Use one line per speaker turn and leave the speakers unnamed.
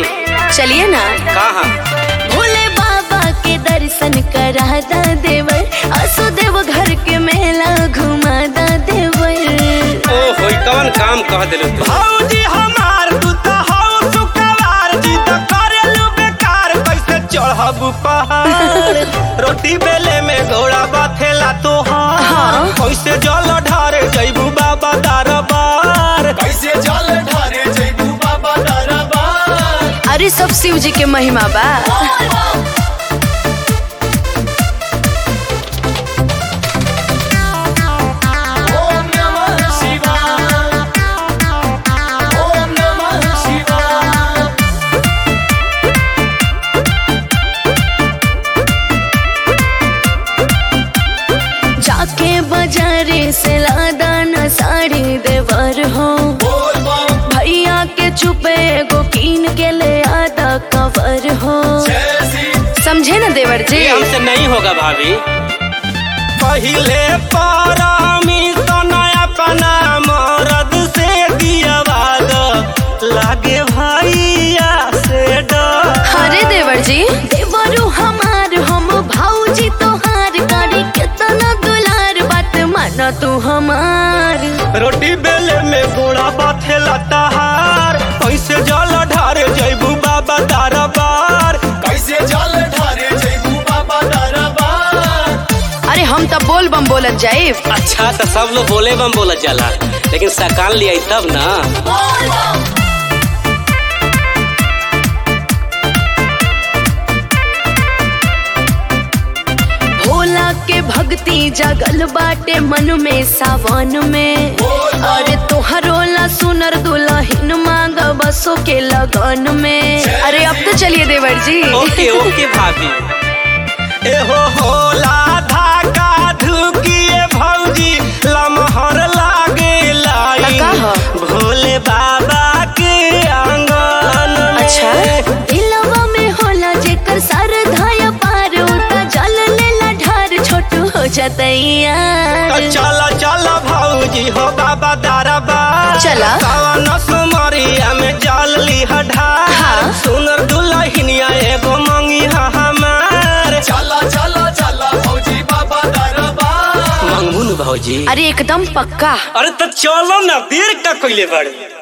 चलिए ना
कहाँ
भोले बाबा के दर्शन करा दा देवर असो देव घर के मेला घुमा दा देवर
ओ होई कौन काम कह दिलू तू
भौजी हमार तू तो हौ सुकवार जी तो करेलू बेकार कैसे चढ़ब पहाड़ रोटी बेले में घोड़ा बथेला तोहार
हाँ।
कैसे जल ढारे जैबू बाबा दरबार
कैसे जल ढारे जैबू बाबा दरबार
अरे सब शिव जी के महिमा बा
ओम नमः शिवाय ओम नमः शिवाय
जाके बाजारे से लादा न साड़ी देवर हो
बोल बम
भैया के चुपे एगो कीन के ले आदा कवर हो
जय श्री
समझे ना देवर जी
ये हमसे नहीं होगा भाभी
पहिले पारामी नया पना मरद से दियावाद लागे भैया से डर
अरे देवर जी देवरू हमार हम भाऊजी तोहार करी कितना दुलार बात माना तू हमार
रोटी बेले में गोड़ा बाथेला तहार कैसे जल ढारे जैबू बाबा दरबार
कैसे जल ढारे जैबू बाबा दरबार
अरे हम तब बोल बम बोलत जाए
अच्छा तो सब लोग बोले बम बोलत जाला लेकिन सकान लिया तब ना
बोल बम
भोला के भक्ति जगल बाटे मन में सावन में अरे तोहरोला सुनर दुल्हन मांग बसो के लगन में अरे अब तो चलिए देवर जी
ओके ओके भाभी
एहो होला धाका धुकिए भौजी लमहर लागे लाई
का ह?
भोले बाबा के आंगन में।
अच्छा दिलवा में होला जेकर सर धाया पार उता जल लेला ढार छोटू हो जतैया
तो चला चला भौजी हो बाबा दरबार
चला।
कवन सुमरिया में जल लिह ढार
हाँ।
सुनर दुल्हनिया एगो मंगी हा हमार
चला चला चला फौजी बाबा दरबार
मंगू न भाजी
अरे एकदम पक्का
अरे तो चलो ना देर का कोई बड़े